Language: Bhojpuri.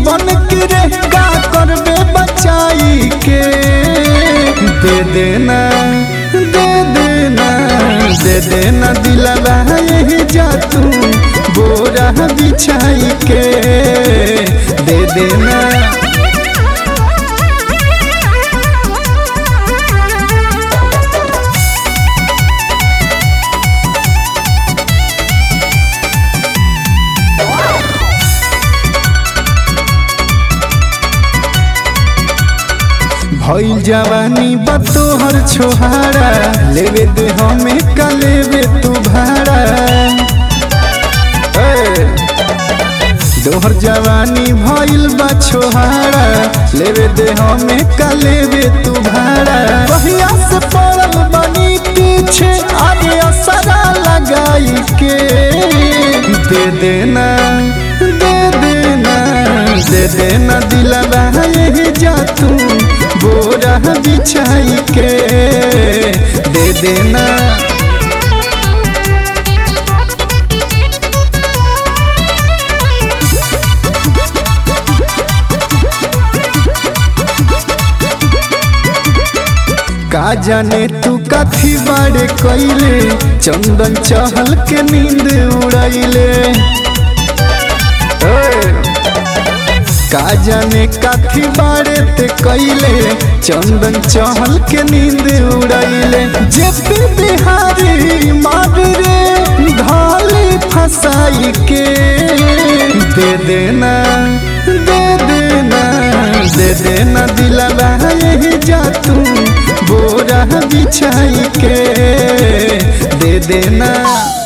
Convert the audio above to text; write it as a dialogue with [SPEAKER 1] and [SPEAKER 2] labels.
[SPEAKER 1] जीवन के रे का करबे बचाई के दे देना दे देना दे देना दिलवा यही जा तू बोरा बिछाई के दे देना भइल जवानी बतोहर छोहारा लेवे दे हमें का लेवे तू भाड़ा ए, दोहर जवानी भइल बा छोहारा लेवे दे हमें का लेवे तू भाड़ा कहिया से पड़ल बनी पीछे आगे असरा लगाई के दे देना दे देना दे देना दिलवा यही जा तू बोरा बिछाई के दे देना का जाने तू कथी बारे कैले चंदन चहल के नींद उड़ैले का जाने कथी बारे ते कैले चंदन चहल के नींद उड़ैले जे बिहारी मार रे ढाली फसाई के दे देना दे देना दे देना दिलवा यही जा तू बोरा बिछाई के दे देना